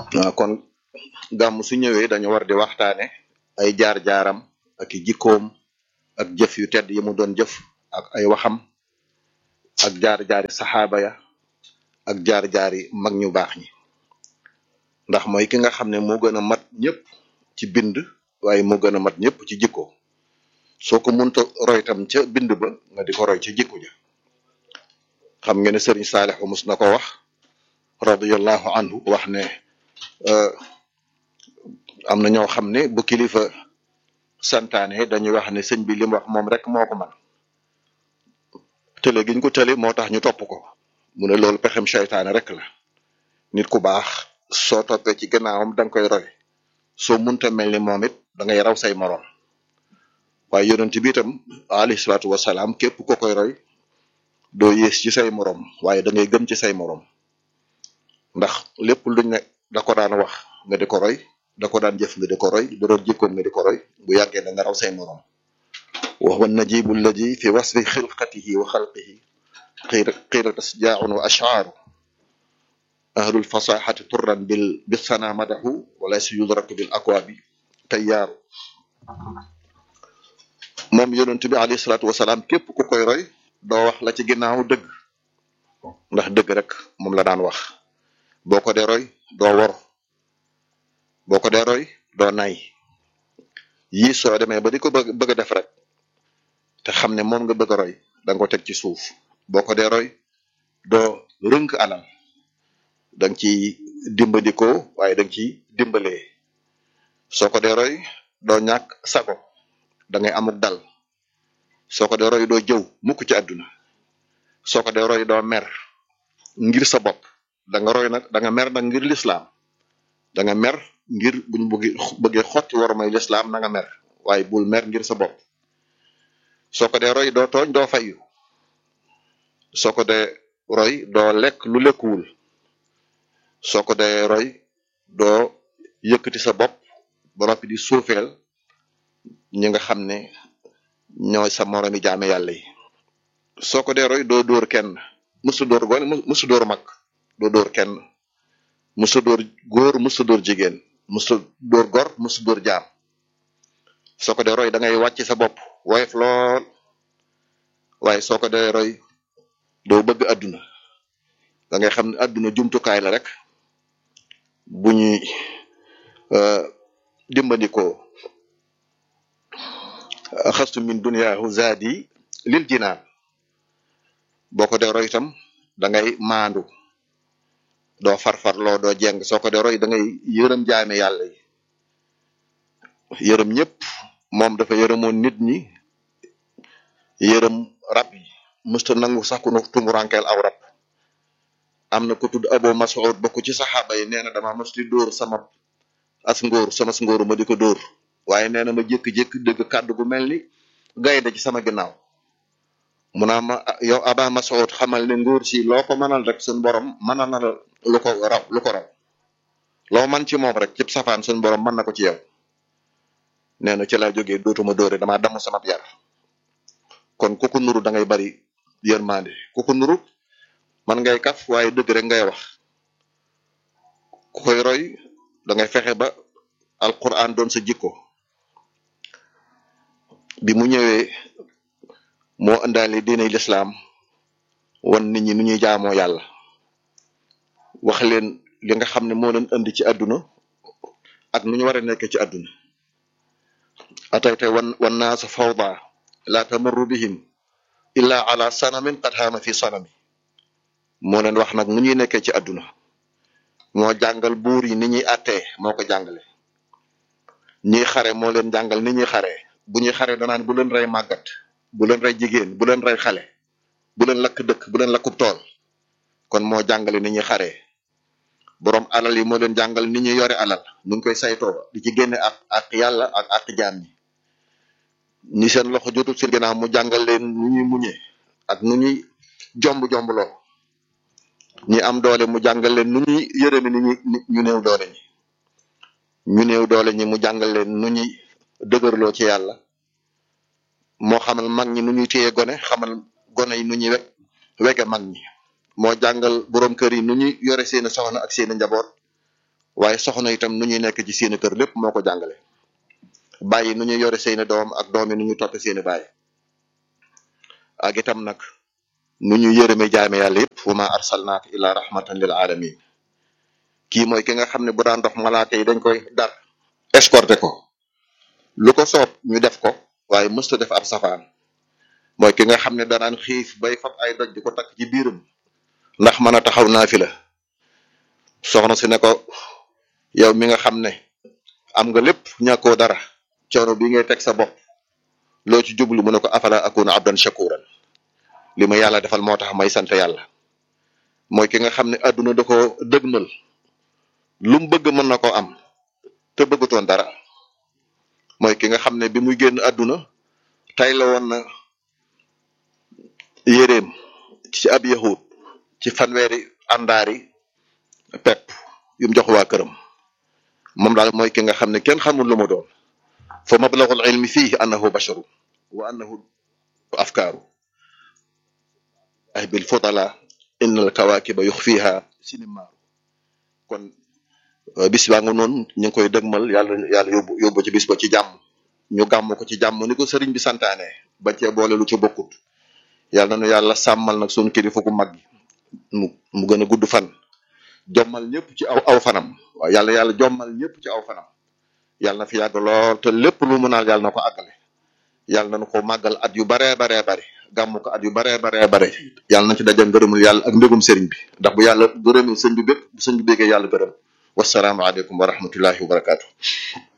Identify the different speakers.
Speaker 1: waaw kon gàmm su ñëwee dañu war di waxtaane ay jaar-jaaram ak i jikkoom ak jëf yu tedd yi mu doon jëf ak ay waxam ak jaar-jaari saxaaba ya ak jaar-jaari mag ñu baax ñi ndax mooy ki nga xam ne moo gën a mat ñëpp ci bind waaye moo gën a mat ñëpp ci jikko soo ko munta roy tam ca bind ba nga di ko roy ca jikko ja xam ngeen ne sëriñ Saalix mus na ko wax radiyallahu anhu wax ne am na ñoo xam ne bu kilifa santaane dañuy wax ne sëñ bi li mu wax moom rek moo ko man tële giñ ko tële moo tax ñu topp ko mu ne loolu pexem seytaane rek la nit ku baax soo toppee ci gannaawam da nga koy roy soo munta mel ni moom it da ngay raw say moroom waaye yonent bi itam alayhi salaatu wasalaam képp ko koy roy doo yées ci say moroom waaye da ngay gëm ci say moroom ndax lépp luñ ne da ko daan wax nga di ko roy da ko daan jëf nga di ko roy da doon jikkoom nga di ko roy bu yàggee da nga raw say moroom wa huwa najibu alladi fi wasfi xilqatihi wa xalqihi qiila qiila tasjaaun wa ashaaru ahlul fasaxati turran bil bisana madahu walaysa yudraku bil akwaabi tayyaaru moom yonent bi alayhi salaatu wasalaam képp ku koy roy doo wax la ci ginnaaw dëgg ndax dëgg rek moom la daan wax boo ko dee roy doo wor boo ko dee roy doo nay yii soo demee ba di ko bëgg bëgg a def rek te xam ne moom nga bëgg a roy da nga ko teg ci suuf boo ko dee roy doo rënk alal da nga ciy dimbandikoo waaye da nga ciy dimbalee soo ko dee roy doo ñàkk sago da ngay amuk dal soo ko dee roy doo jëw mukk ci àdduna soo ko dee roy doo mer ngir sa bopp da nga roy nag da nga mer nag ngir lislaam da nga mer ngir buñ bëgg bëggee xotti war may lislaam na nga mer waaye bul mer ngir sa bopp soo ko dee roy doo tooñ doo fayu soo ko dee roy doo lekk lu lekkuwul soo ko dee roy doo yëkkati sa bopp ba noppi di suufeel ñi nga xam ne ñooy sa moromi jaame yàlla yi soo ko dee roy doo dóor kenn musu dóor gone musu dóor mag doo dóor kenn musu dóor góor musu dóor jigéen musu dóor gor musu dóor jaam soo ko dee roy da ngay wàcc sa bopp woyof lool waaye soo ko dee roy doo bëgg àdduna da ngay xam ne àdduna jumtukaay la rek bu ñuy dimbandikoo xastu min duniyaahu zaadi lil jinaan boo ko dee roy itam da ngay maandu doo farfarloo doo jeng soo ko dee roy da ngay yërëm jaame yàlla yi yërëm ñëpp moom dafa yërëmoon nit ñi yërëm rab yi musta nangu sax ku nu tumurankeel aw rab am na ko tudd Abu Mas'ud bokk ci saxaaba yi nee na dama mos di dóor sama as ngóor sama ngóoru ma di ko dóor waaye nee na ma jékki-jékki dégg kàddu gu mel ni gaynde ci sama ginnaaw mu naa ma yow Aba Mas'ud xamal ne ngóor si loo ko mënal rek suñ borom mënal na lu ko raw lu ko raw loo man ci moom rek cib safaan suñ borom mën na ko ci yow nee na ci laa jógee dootuma dóore damaa damm sama yar kon ku ko nuru da ngay bari yërmande ku ko nuru man ngay kaf waaye dëgg rek ngay wax ku koy roy da ngay fexe ba alquran doon sa jikko bi mu ñëwee moo indaale diinay lislaam wan nit ñi nu ñuy jaamoo yàlla wax leen li nga xam ne moo leen indi ci àdduna ak nu ñu war a nekkee ci àdduna atayte wan wan naasa fawda la tamarru bihim illa ala sanamin qad haama fi sanami moo leen wax nag nu ñuy nekkee ci àdduna moo jàngal buur yi ni ñuy attee moo ko jàngale ñiy xare moo leen jàngal ni ñuy xare bu ñuy xare danaan bu leen rey màggat bu leen rey jigéen bu leen rey xale bu leen lakk dëkk bu leen lakkub tool kon moo jàngale ni ñuy xare borom alal yi moo leen jàngal ni ñuy yore alal nu ngi koy saytoo di ci génne ak ak yàlla ak ak jaam ñi ñi seen loxo jotul seen ginnaaw mu jàngal leen nu ñuy muñee ak nu ñuy jomb jombloo ñi am doole mu jàngal leen nu ñuy yërëme ni ñu néew doole ñi ñu néew doole ñi mu jàngal leen nu ñuy dëgërloo ci yàlla moo xamal mag ñi nu ñuy téye gone xamal gone yi nu ñuy we wege mag ñi moo jàngal borom kër yi nu ñuy yore seeni soxna ak seeni njaboot waaye soxna itam nu ñuy nekk ci seeni kër lépp moo ko jàngale bàyyi nu ñuy yore seeni doom ak doom yi nu ñuy toppe seeni bàyyi ak itam nag nu ñu yërëme jaame yàlla yëpp wa ma arsalnaaka illa rahmatan lil alamin kii mooy ki nga xam ne bu daan dox malaaka yi dañ koy dar escorté ko lu ko soob ñu def ko waaye mësta def ab safaan mooy ki nga xam ne danaan xiif bay fab ay doj di ko takk ci biiram ndax mën a taxaw naa fi la soxna si ne ko yow mi nga xam ne am nga lépp ñàkkoo dara coono bi ngay teg sa bopp loo ci jublu mu ne ko afala akuna abdan shakuran li ma yàlla defal moo tax may sant yàlla mooy ki nga xam ne àdduna da ko dëgmal lu mu bëgg mën na ko am te bëggutoon dara mooy ki nga xam ne bi muy génn àdduna tay la woon na yéreem ci ab yahud ci fanweeri àndaari pepp yum jox waa këram moom daal mooy ki nga xam ne kenn xamul lu mu doon fa mablagul ilmi fihi annahu basharu wa annahu afkaaru ay bil fudala innal kawakiba yuxfiha sinimaaru kon bis baa nga noonu ñu ngi koy dëgmal yàlla yàlla yóbbu yóbbu ci bis ba ci jàmm ñu gàmm ko ci jàmm ni ko sëriñ bi santaane bañ cee boole lu ci bokkut yàlla na nu yàlla sàmmal nag sunu kilifa gu mag gi mu mu gën a gudd fan jommal ñëpp ci aw aw fanam waaw yàlla yàlla jommal ñëpp ci aw fanam yàlla na fi yàgg lool te lépp lu mu naal yàlla na ko àggale yàlla na nu ko màggal at yu baree baree bare gàmm ko at yu baree baree bare yàlla na ci daje ngërëmul yàlla ak mbégum sëriñ bi ndax bu yàlla gërëmee sëñ bi bépp bu sëñ bi béggee yàlla gërëm wasalaamu aleykum wa rahmatullahi wa barakaatu